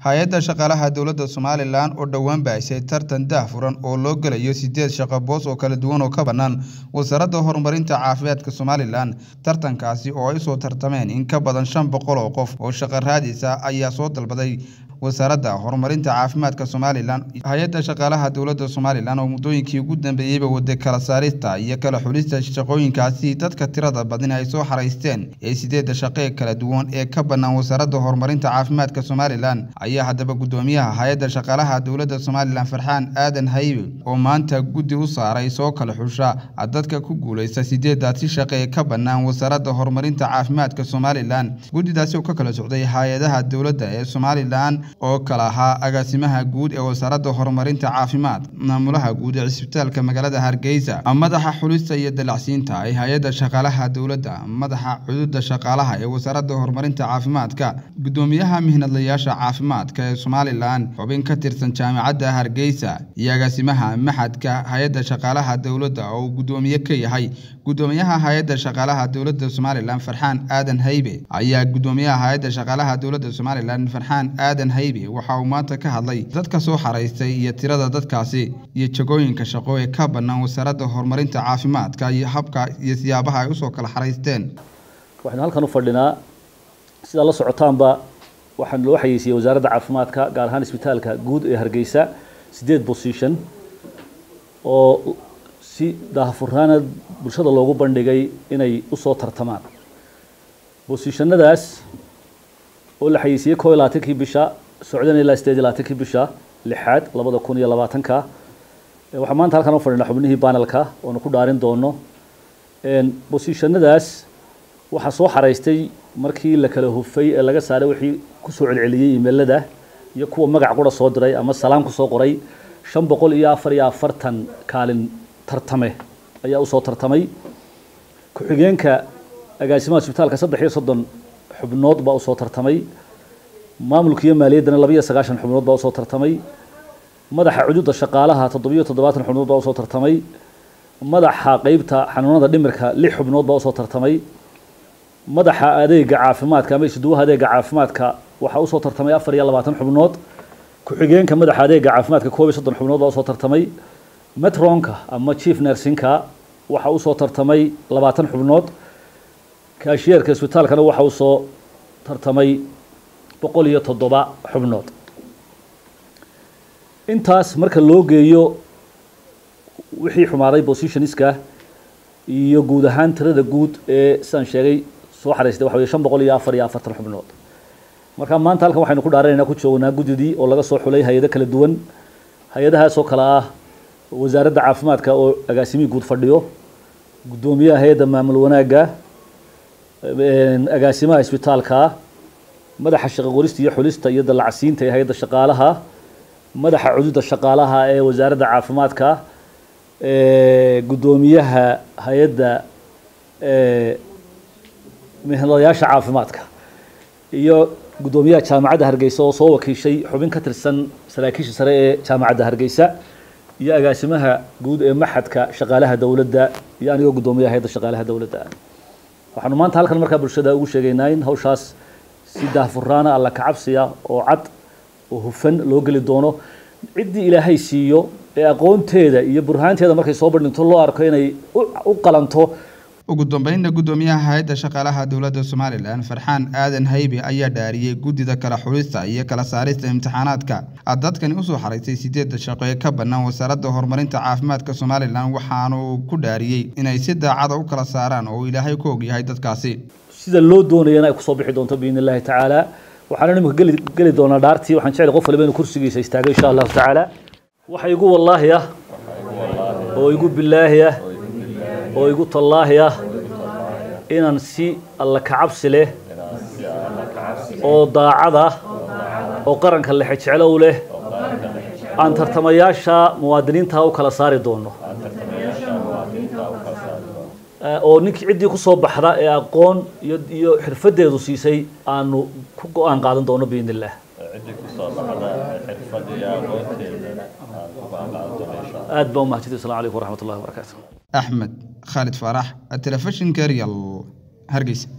hay-adda shaqaalaha dowladda somalilan oo dhowaan baahisay tartan daahfuran oo loo gelayo sideed shaqo boos oo kala duwan oo ka bannaan wasaaradda horumarinta caafimaadka somalilan tartankaasi oo ay usoo tartameen in ka badan shan boqol oo qof oo shaqo raadisa ayaa soo dalbaday wasaaradda horumarinta caafimaadka somalilan hay-adda shaqaalaha dowladda somalilan oo muddooyinkii ugu dambeeyeyba waday kala saarista iyo kala xulista shaqooyinkaasi dadka tirada badan ay soo xaraysteen ee sideedda shaqee kala duwan ee ka bannaan wasaaradda horumarinta caafimaadka somalilan ayaa haddaba guddoomiyaha hay-adda shaqaalaha dowladda somalilan farxaan aadan haybe oo maanta guddi u saaray soo kala xusha dadka ku guuleysta sideedaasi shaqe ee ka bannaan wasaaradda horumarinta caafimaadka somalilan guddidaasi oo ka kala socday hay-adaha dowladda ee somalilan oo kala ahaa agaasimaha guud ee wasaaradda horumarinta caafimaad maamulaha guud ee cisbitaalka magaalada hargeysa madaxa xulista iyo dalacsiinta ee hay-adda shaqaalaha dowladda madaxa cududa shaqaalaha ee wasaaradda horumarinta caafimaadka guddoomiyaha mihnadlayaasha caafimaadka ee somalilan xubin ka tirsan jaamacadda hargeysa iyo agaasimaha maxadka hay-adda shaqaalaha dowladda oo uu guddoomiye ka yahay guddoomiyaha hay-adda shaqaalaha dowladda somalilan farxaan aadan haybe ayaa guddoomiyaha hay-adda shaqaalaha dowladda somalilan farxaan aadan haybe waxa uu maanta ka hadlay dadka soo xaraystay iyo tirada dadkaasi iyo jagooyinka shaqo ee ka bannaan wasaaradda horumarinta caafimaadka iyo habka iyo siyaabaha ay usoo kala xaraysteen waxaynu halkan u fadhinaa sidaa la socotaanba waxaan loo xayeysiiyey wasaaradda caafimaadka gaar ahaan isbitaalka guud ee hargeysa sideed position oo si daahfurnaana bulshada loogu bandhigay inay usoo tartamaan bosishannadaas oo la xayeysiiyey koo iyo labaatankii bisha socdana ilaa sideed iyo labaatankii bisha lixaad labada kun iyo labaatanka waxaa maanta halkan u fadhinaa xubnihii banelka oonu ku dhaarin doono bosishannadaas waxaa soo xaraystay markii la kala hufay ee laga saaray wixii kusoo celceliyey imeelada iyo kuwa magac qura soo diray ama salaam kusoo qoray shan boqol iyo afar iyo afartan kaalin tartame ayaa usoo tartamay ku-xigeenka agaasimaha isbitaalka saddex iyo soddon xubnood baa usoo tartamay maamulka iyo maaliyaddana laba iyo sagaashan xubnood baa usoo tartamay madaxa cududa shaqaalaha toddobiyo toddobaatan xubnood baa usoo tartamay madaxa qeybta xanuunada dhimirka lix xubnood baa usoo tartamay madaxa adeega caafimaadka ama isduwaha adeega caafimaadka waxaa usoo tartamay afar iyo labaatan xubnood ku-xigeenka madaxa adeega caafimaadka koob iyo soddon xubnood baa usoo tartamay metronka ama chief nersinka waxaa usoo tartamay labaatan xubnood kaashiyeerka isbitaalkana waxaa usoo tartamay boqol iyo toddoba xubnood intaas marka loo geeyo wixii xumaaday positionska iyo guud ahaan tirada guud ee sidaan sheegay soo xaraystay waxa weye shan boqol iyo afar iyo afartan xubnood marka maanta halkan waxaynu ku dhaaranaynaa ku joognaa guddidii oo laga soo xulay hay-ado kala duwan hay-adahaas oo kale ah wasaaradda caafimaadka oo agaasimihii guud fadhiyo guddoomiyaha hay-adda maamul wanaagga agaasimaha isbitaalka madaxa shaqo qorista iyo xulista iyo dallacsiinta ee hay-adda shaqaalaha madaxa cududa shaqaalaha ee wasaaradda caafimaadka guddoomiyaha hay-adda mihnadayaasha caafimaadka iyo guddoomiyaha jaamacadda hargeysa oo soo wakiishay xubin ka tirsan saraakiisha sare ee jaamacadda hargeysa iyo agaasimaha guud ee maxadka shaqaalaha dowladda iyo anigoo guddoomiyaha hay-adda shaqaalaha dowladda waxaanu maanta halkan markaa bulshada ugu sheegaynaa in hawshaas si daahfuraana alla kacabsiya oo cad oo hufan loo geli doono ciddii ilaahay siiyo ee aqoonteeda iyo burhaanteeda markay soo bandhinto loo arko inay u qalanto ugu dambeynna guddoomiyaha hay-adda shaqaalaha dowladda somalilan farxaan aadan haybe ayaa dhaariyey guddida kala xulista iyo kala saarista imtixaanaadka dadkani usoo xaraysay sideedda shaqo ee ka bannaan wasaaradda horumarinta caafimaadka somalilan waxaanu ku dhaariyey inay si daacada u kala saaraan oo ilaahay ku ogyahay dadkaasi sida loo doonayana ay kusoo bixi doonto biidn illahi tacaala waxaana imika geli geli doonaa dhaartii waxaan jecel qof waliba inuu kursigiisa istaago insha allahu tacaala waxa igu wallaahi ah oo igu bilaahi ah oo igu tallaahi ah inaan si alla kacabsi leh oo daacad ah oo qaranka lexe jeclow leh aan tartamayaasha muwaadiniinta u kala saari doono oo ninkii ciddii kusoo baxda ee aqoon iyo iyo xirfadeedu siisay aanu ku go-aan qaadan doono biidn illah aad baa umahadsanti asalamu calaykum waraxmat ullahi wabarakaatu axmed khaalid faarax telefishinka real hargeysa